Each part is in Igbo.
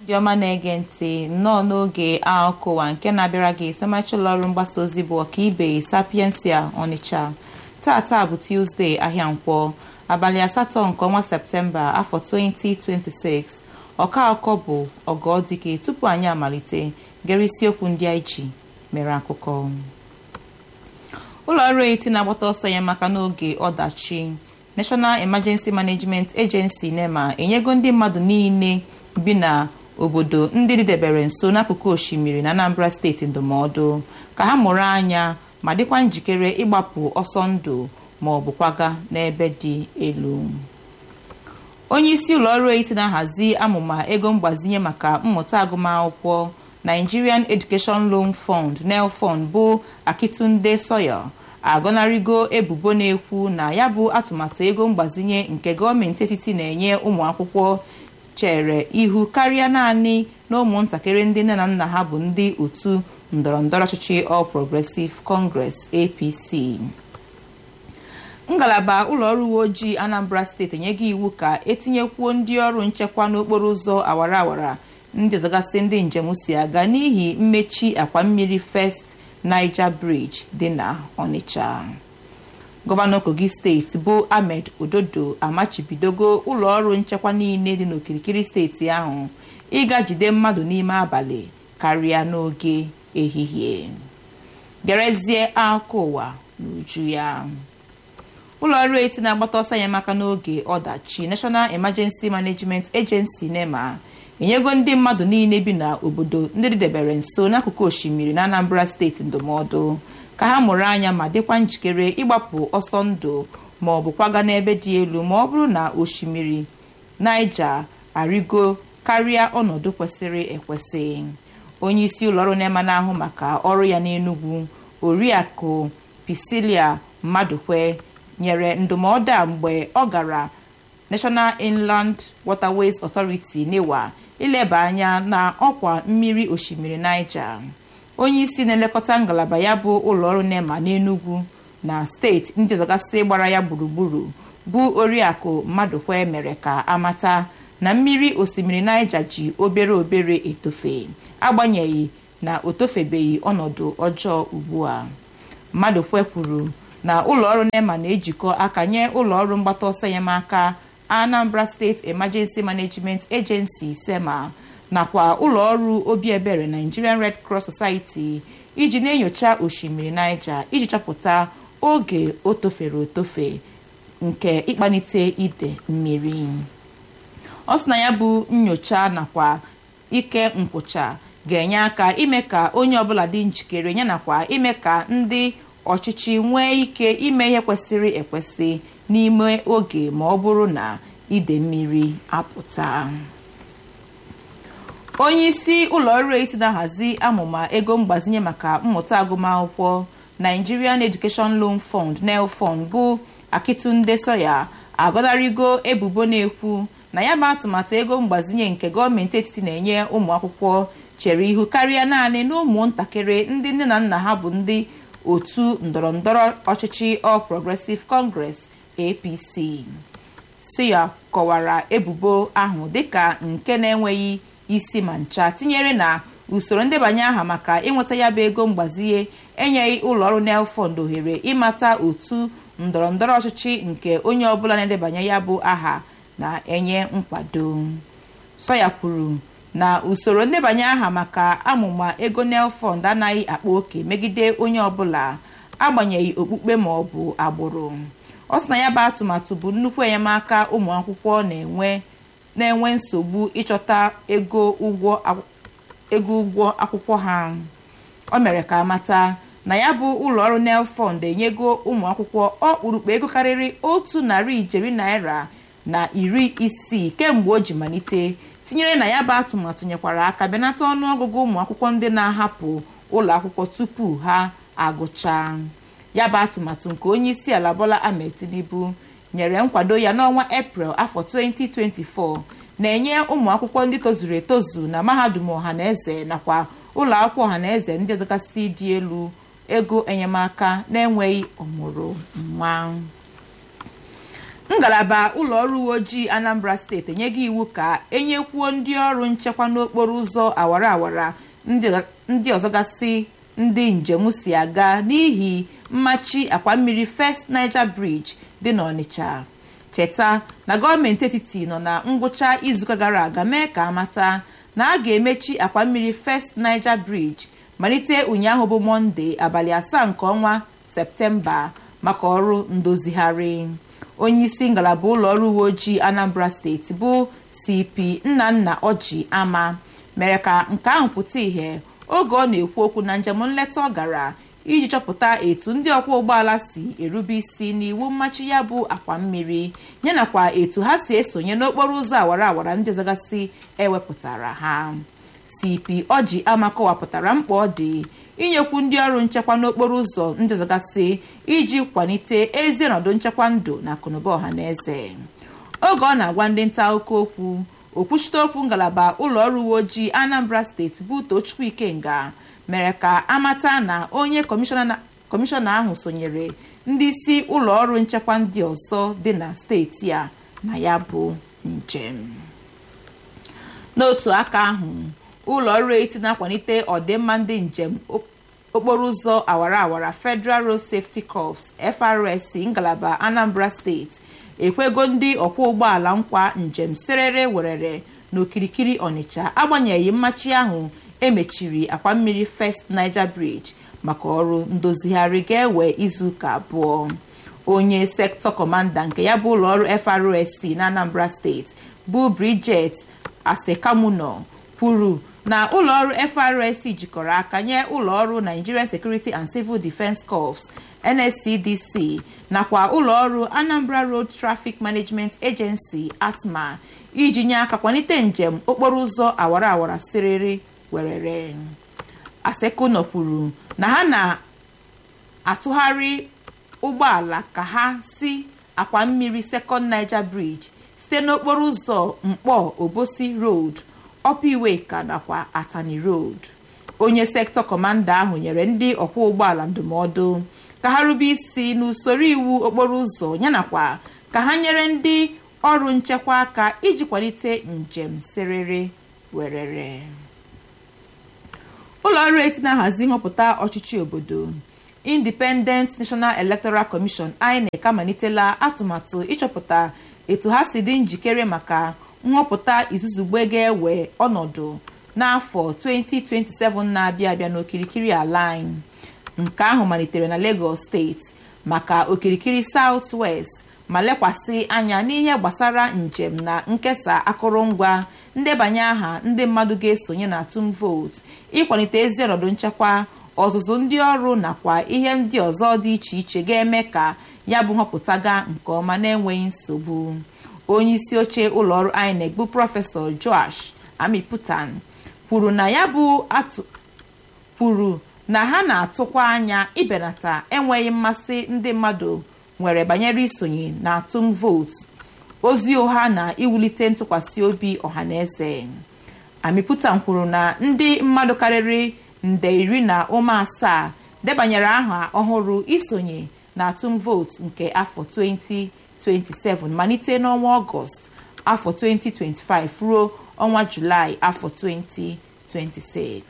ndị ọma na-ege ntị nnọọ n'oge akụkọ ụwa nke na-abịara gị semachi ụlọọrụ mgbasa ozi bụ ọkaibe sapiensia ọnịcha tata bụ tuzdee ahịa nkwọ abalị asatọ nke ọnwa septemba afọ 2026 ọka akụkọ bụ ọgọdike tupu anyị amalite gere isiokwu ndị anyị ji mere akụkọ ụlọ ọrụ eti na-agbata ọsọ ya maka n'oge ọdachi national emergency management agency nema enyego ndị mmadụ niile bi na obodo ndị dịdebere nso n'akụkụ osimiri na anambra steeti ndụmọdụ ka ha mụrụ anya ma dịkwa njikere ịgbapụ ọsọ ndụ ma ọ bụ kwaga n'ebe dị elu onye isi ụlọọrụ eti na-ahazi amụma ego mgbazinye maka mmụta agụmakwụkwọ nigerian education loan fund nelfund bụ akitunde soya agọnarịgo ebubo na-ekwu na ya bụ atụmatụ ego mgbazinye nke gọọmenti etiti na-enye ụmụ akwụkwọ chere ihu karịa naanị na ụmụntakịrị ndị nne na nna ha bụ ndị otu ndọrọndọrọ ọchịchị All Progressive Congress APC ngalaba ụlọọrụ uwe ojii Anambra steeti enyego iwu ka etinyekwuo ndị ọrụ nchekwa n'okporo ụzọ awara awara ndị ọzọgasị ndị njem si aga n'ihi mmechi akwa mmiri First Niger Bridge dị na Onitsha gọvanọ kogi steeti bụ ahmed ododo amachibidogo ụlọọrụ nchekwa niile dị n'okirikiri steeti ahụ ịga jide mmadụ n'ime abalị karịa n'oge ehihie gerezie akụkọ ụwa n'uju ya ụlọọrụ eti na-agbata ọsọ ya maka n'oge ọdachi national emergency management agency nema enyego ndị mmadụ niile bi n'obodo ndị dịdebere nso n'akụkụ osimiri na anambra steeti ndụmọdụ ka ha mụrụ anya ma dịkwa njikere ịgbapụ ọsọ ndụ ma ọ bụ kwaga n'ebe dị elu ma ọ bụrụ na osimiri Niger arịgo karịa ọnọdụ kwesịrị ekwesị onye isi ụlọọrụ na-ema n'ahụ maka ọrụ ya n'Enugu oriakụ Pisilia Madụkwe nyere ndụmọdụ a mgbe ọ gara National Inland Waterways Authority NIWA ileba anya na ọkwa mmiri osimiri Niger onye isi na-elekọta ngalaba ya bụ ụlọọrụ nema n'Enugu na steeti ndị ọzọgasị gbara ya gburugburu bụ oriakụ Madụkwe mere ka amata na mmiri osimiri Niger ji obere obere etofe agbanyeghị na o tofebeghị ọnọdụ ọjọọ ugbu a Madụkwe kwuru na ụlọọrụ nema na-ejikọ aka nye ụlọọrụ mgbata ọsọ enyemaka Anambra State Emergency Management Agency SEMA nakwa ụlọọrụ obi ebere Nigerian Red Cross Society iji na-enyocha osimiri Niger iji chọpụta oge o tofere otofe nke ịkpanite ide mmiri ọ sị na ya bụ nyocha nakwa ike nkwụcha ga-enye aka ime ka onye ọbụla dị njikere ya nakwa ime ka ndị ọchịchị nwee ike ime ihe kwesịrị ekwesị n'ime oge ma ọ bụrụ na ide mmiri apụta onye isi ụlọọrụ eti na-ahazi amụma ego mgbazinye maka mmụta agụmakwụkwọ Nigerian Education Loan Fund NELFund bụ Akitunde Soya agọnarịgo ebubo na-ekwu na ya bụ atụmatụ ego mgbazinye nke gọọmenti etiti na-enye ụmụ akwụkwọ chere ihu karịa naanị na ụmụntakịrị ndị nne na nna ha bụ ndị otu ndọrọndọrọ ọchịchị All Progressive Congress APC Soya kọwara ebubo ahụ dịka nke na-enweghị isi ma ncha tinyere na usoro ndebanye aha maka ịnweta ya bụ ego mgbazinye enyeghị ụlọọrụ NELFund ohere ịmata otu ndọrọndọrọ ọchịchị nke onye ọbụla na-edebanye ya bụ aha na-enye nkwado Soya kwuru na usoro ndebanye aha maka amụma ego NELFund anaghị akpa oke megide onye ọbụla agbanyeghị okpukpe ma ọ bụ agbụrụ ọ sị na ya bụ atụmatụ bụ nnukwu enyemaka ụmụ akwụkwọ na-enwe na-enwe nsogbu ịchọta ego ụgwọ ụgwọ akwụkwọ ha o mere ka amata na ya bụ ụlọọrụ NELFund enyego ụmụ akwụkwọ ọkpụrụkpụ ego karịrị otu narị ijeri naira na iri isii kemgbe o ji malite tinyere na ya bụ atụmatụ nyekwara aka benata ọnụọgụgụ ụmụ akwụkwọ ndị na-ahapụ ụlọ akwụkwọ tupu ha agụchaa ya bụ atụmatụ nke onye isi ala Bola Ahmed Tinubu nyere nkwado ya n'ọnwa Eprel afọ 2024 na-enye ụmụ akwụkwọ ndị tozuru etozu na mahadum ọhaneze nakwa ụlọ akwụkwọ ọhaneze ndị ọdọgasị dị elu ego enyemaka na-enweghị ọmụrụ nwa ngalaba ụlọ ọrụ uwe ojii anambra steeti enyego iwu ka enyekwuo ndị ọrụ nchekwa n'okporo ụzọ awara awara ndị ọzọ gasị ndị njem si aga n'ihi mmachi akwa mmiri first niger bridge dị n'ọnịcha cheta na gọọmenti etiti nọ na ngwụcha izuụka gara aga mee ka amata na a ga-emechi akwa mmiri first niger bridge malite ụnyaahụ bụ mọnde abalị asaa nke ọnwa septemba maka ọrụ ndozigharị onye isi ngalaba ụlọ ọrụ uwe ojii anambra steeti bụ cp nnanna ọjị ama mere ka nke ahụ pụta ìhè oge ọ na-ekwu okwu na njem nleta ọ gara iji chọpụta etu ndị ọkwọ ụgbọala si erube isi n'iwu mmachi ya bụ akwa mmiri yanakwa etu ha si esonye n'okporo ụzọ awara awara ndị ọzọgasị ewepụtara ha cp ọjị ama kọwapụtara mkpa ọ dị inyekwu ndị ọrụ nchekwa n'okporo ụzọ ndị ọzọgasị iji kwalite ezi ọnọdụ nchekwa ndụ na akụnụba ọha na eze oge ọ na-agwa ndị nta akụkọ okwu okwuchite okwu ngalaba ụlọ ọrụ uwe ojii anambra steeti bụ tochukwu ikenga mere ka amata na onye kọmishọna ahụ sonyere ndị isi ụlọ ọrụ nchekwa ndị ọzọ dị na steeti a na ya bụ njem n'otu aka ahụ ụlọ ọrụ eti na-akwalite ọdịmma ndị njem okporo ụzọ awara awara federal road safety corps FRSC ngalaba anambra steeti ekwego ndị ọkwọ ụgbọala nkwa njem serere werere n'okirikiri ọnịcha agbanyeghị mmachi ahụ emechiri akwa mmiri first niger bridge maka ọrụ ndozigharị ga-ewe izuụka abụọ onye sektọ kọmanda nke ya bụ ụlọọrụ FRSC na anambra steeti bụ bridget asekamuno kwuru na ụlọọrụ FRSC jikọrọ aka nye ụlọọrụ Nigeria Security and Civil Defence Corps NSCDC nakwa ụlọọrụ Anambra Road Traffic Management Agency ATMA iji nye aka kwalite njem okporo ụzọ awara awara siriri werere Asekuno kwuru na ha na-atụgharị ụgbọala ka ha si akwa mmiri Second Niger Bridge site n'okporo ụzọ mkpọ Obosi Road Opiweka nakwa Atani Road onye sektọ kọmanda ahụ nyere ndị ọkwọ ụgbọala ndụmọdụ ka ha rube isi n'usoro iwu okporo ụzọ yanakwa ka ha nyere ndị ọrụ nchekwa aka iji kwalite njem siriri werere ụlọ ọrụ eti na-ahazi nhọpụta ọchịchị obodo Independent National Electoral Commission INEC amalitela atụmatụ ịchọpụta etu ha si dị njikere maka nhọpụta izuzugbe ga-ewe ọnọdụ n'afọ 2027 na-abịa abịa n'okirikiri ala anyị nke ahụ malitere na Lagos steeti maka okirikiri South West ma lekwasị anya n'ihe gbasara njem na nkesa akụrụngwa ndebanye aha ndị mmadụ ga-esonye na atụm vootu ịkwalite ezi ọnọdụ nchekwa ọzụzụ ndị ọrụ nakwa ihe ndị ọzọ dị iche iche ga-eme ka ya bụ nhọpụta gaa nke ọma na-enweghị nsogbu onye isi oche ụlọọrụ INEC bụ prọfesọ Joash Amiputan kwuru na ya bụ atụ kwuru na ha na-atụkwa anya ibenata enweghị mmasị ndị mmadụ nwere banyere isonye na atụm vootu ozi ụgha na iwulite ntụkwasị obi ọhaneze Amiputan kwuru na ndị mmadụ karịrị nde iri na ụma asaa debanyere aha ọhụrụ isonye na atụm vootu nke afọ 2027 malite n'ọnwa ọgọst afọ 2025 ruo ọnwa julaị afọ 2026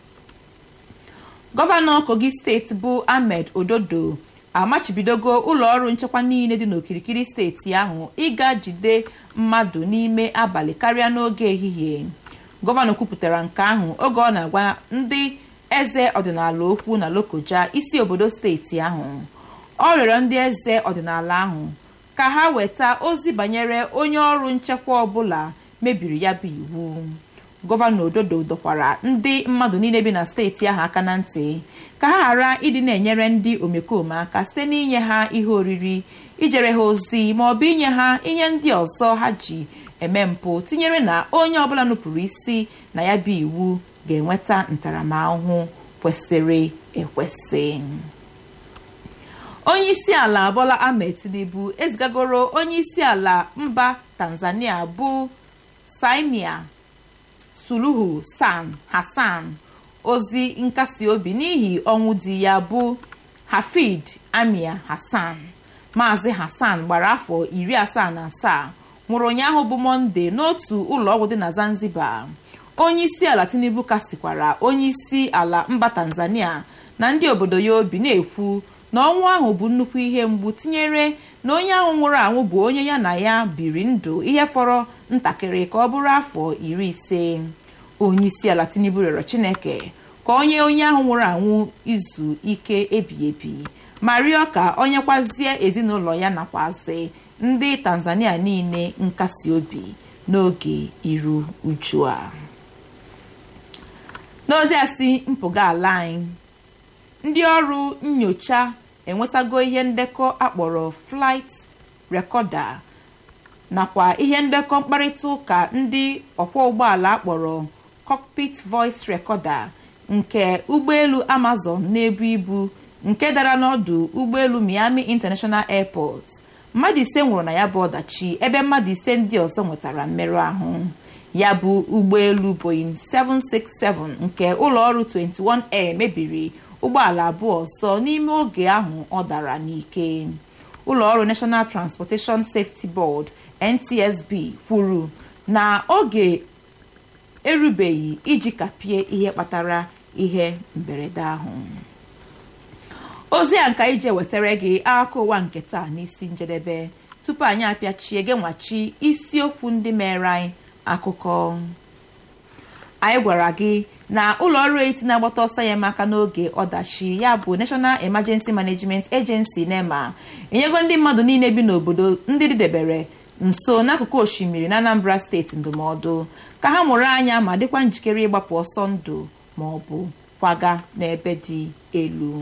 gọvanọ kogi steeti bụ ahmed ododo amachibidogo ụlọọrụ nchekwa niile dị n'okirikiri steeti ahụ ịga jide mmadụ n'ime abalị karịa n'oge ehihie gọvanọ kwupụtara nke ahụ oge ọ na-agwa ndị eze ọdịnala okwu na lokoja isi obodo steeti ahụ ọ rịọrọ ndị eze ọdịnala ahụ ka ha weta ozi banyere onye ọrụ nchekwa ọbụla mebiri ya bụ iwu gọvanọ ododo dọkwara ndị mmadụ niile bi na steeti ahụ aka na ntị ka ha ghara ịdị na-enyere ndị omekome aka site n'inye ha ihe oriri ijere ha ozi ma ọ bụ inye ha ihe ndị ọzọ ha ji eme mpụ tinyere na onye ọbụla nupụrụ isi na ya bụ iwu ga-enweta ntaramahụhụ kwesịrị ekwesị onye isi ala Bola Ahmed Tinubu ezigagoro onye isi ala mba Tanzania bụ Samia Suluhu San Hassan ozi nkasi obi n'ihi ọnwụ di ya bụ Hafid Amir Hassan maazị hassan gbara afọ iri asaa na asaa nwụrụ ụnyaahụ bụ mọnde n'otu ụlọọgwụ dị na zanzibar onye isi ala tinubu kasikwara onye isi ala mba tanzania na ndị obodo ya obi na-ekwu na ọnwụ ahụ bụ nnukwu ihe mgbu tinyere na onye ahụ nwụrụ anwụ bụ onye ya na ya biri ndụ ihe fọrọ ntakịrị ka ọ bụrụ afọ iri ise onye isi ala tinubu rịọrọ chineke ka onye onye ahụ nwụrụ anwụ izu ike ebi ebi ma rịọ ka onye kwazie ezinụlọ ya nakwazi ndị tanzania niile nkasi obi n'oge iru uju a n'ozi a si mpụga ala anyị ndị ọrụ nyocha enwetago ihe ndekọ akpọrọ flight recorder nakwa ihe ndekọ mkparịta ụka ndị ọkwọ ụgbọala akpọrọ cockpit voice recorder nke ụgbọelu amazon na-ebu ibu nke dara n'ọdụ ụgbọelu miami international airport mmadụ ise nwụrụ na ya bụ ọdachi ebe mmadụ ise ndị ọzọ nwetara mmerụ ahụ ya bụ ụgbọelu boeing 767 nke ụlọọrụ 21air mebiri ụgbọala abụọ ọzọ n'ime oge ahụ ọ dara n'ike ụlọọrụ national transportation safety board ntsb kwuru na oge erubeghị iji kapie ihe kpatara ihe mberede ahụ ozi a nka ije wetara gị akụkọ ụwa nke taa n'isi njedebe tupu anyị apịachie gị nwachi isiokwu ndị mere anyị akụkọ anyị gwara gị na ụlọ ọrụ eti na-agbata ọsọ ya maka n'oge ọdachi ya bụ national emergency management agency nema enyego ndị mmadụ niile bi n'obodo ndị dịdebere nso n'akụkụ osimiri na anambra steeti ndụmọdụ ka ha mụrụ anya ma dịkwa njikere ịgbapụ ọsọ ndụ ma ọ bụ kwaga n'ebe dị elu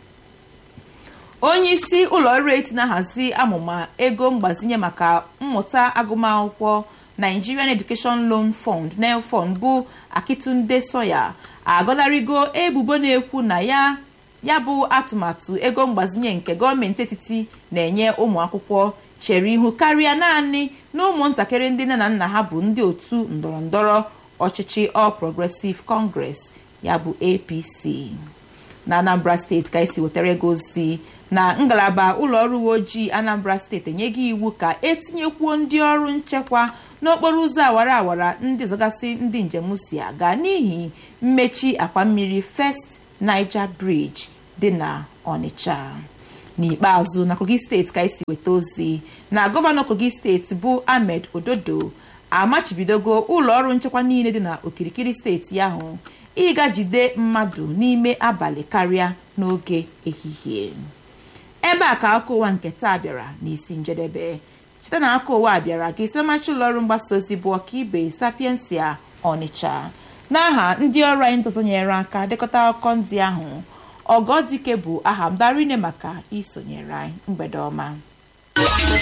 onye isi ụlọ ọrụ eti na-ahazi amụma ego mgbazinye maka mmụta agụmakwụkwọ nigerian education loan fund nelfund bụ akitunde soya agọnarịgo ebubo na-ekwu na ya ya bụ atụmatụ ego mgbazinye nke gọọmenti etiti na-enye ụmụ akwụkwọ chere ihu karịa naanị na ụmụntakịrị ndị nne na nna ha bụ ndị otu ndọrọndọrọ ọchịchị all progressive congress ya bụ apc na anambra steeti ka esi wetara ego ozi na ngalaba ụlọọrụ uwe ojii anambra steeti enyeghị iwu ka etinyekwuo ndị ọrụ nchekwa n'okporo ụzọ awara awara ndị zọgasị ndị njem si aga n'ihi mmechi akwa mmiri first niger bridge dị na onitsha n'ikpeazụ na kogi steeti ka esi weta ozi na gọvanọ kogi steeti bụ ahmed ododo amachibidogo ụlọọrụ nchekwa niile dị na okirikiri steeti ahụ ịga jide mmadụ n'ime abalị karịa n'oge ehihie ebe a ka aka ụwa nke taa bịara n'isi njedebe site na aka ụwa bịara ka isomachi ụlọọrụ mgbasa ozi bụ ọkaibe sapiensia ọnịcha n'aha ndị ọrụ anyị ntụsonyere aka dekọta akụkọ ndị ahụ ọgọdike bụ aha mdarine maka isonyere anyị mgbede ọma